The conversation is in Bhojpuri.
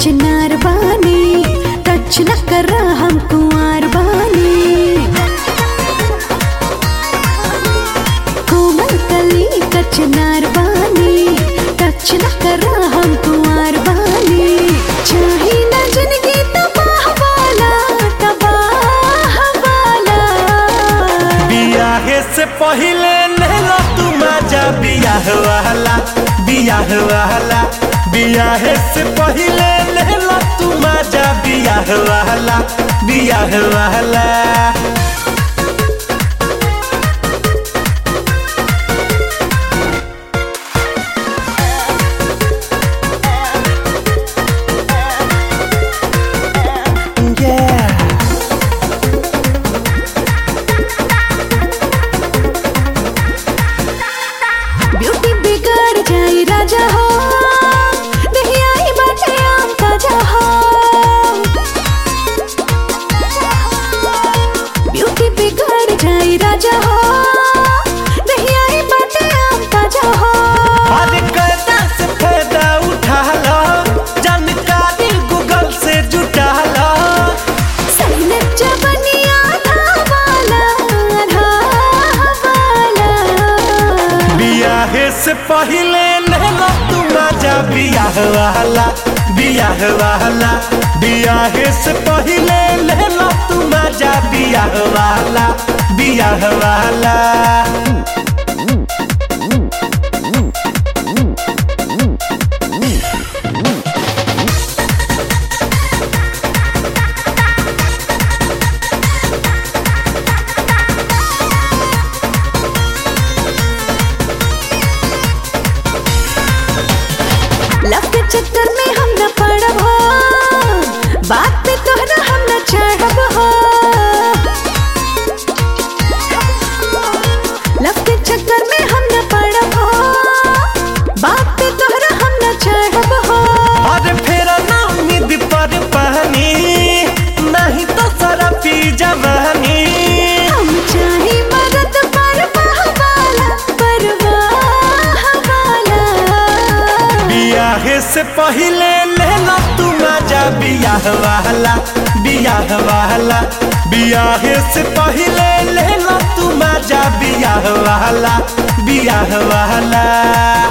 चिनार बानी टच न कर हम कुंवर बानी कोमल कली का चिनार बानी टच न कर हम कुंवर बानी चाही न जिंदगी तबाह वाला तबाह वाला बियाहे से पहिले नहला तू मजा बियाह वाला बियाह वाला बियाहे से पहिले नहला तू मजा बियाह वाला बियाह वाला Yeah. ब्यूटी बिगड़ जाई राजा हो नहीं आई बाटे आम ताजा हो ब्यूटी बिगड़ जाई राजा हो नहीं आई बाटे आम ताजा हो अरे कैदा से फायदा उठा लो जानकारी गूगल से जुटा लो सैन जबनिया था वाला था वाला बियाहे से पहिले नहला तू मजा बियाह वाला बियाह वाला बियाहे से पहिले नहला तू मजा बियाह वाला बियाह वाला लव के चक्कर में हम न पड़ब हो बात पे तोहरा हम न चढ़ब हो लव के चक्कर में हम न पड़ब हो बात पे तोहरा हम न चढ़ब हो अरे फेरा ना उम्मीद पर पानी नहीं तो सारा पी जवानी हम चाहे मदद परवाह वाला परवाह वाला बियाहे से पहिले लेला तू मजा बियाह वाला बियाह वाला बियाहे से पहिले लेला तू मजा बियाह वाला बियाह वाला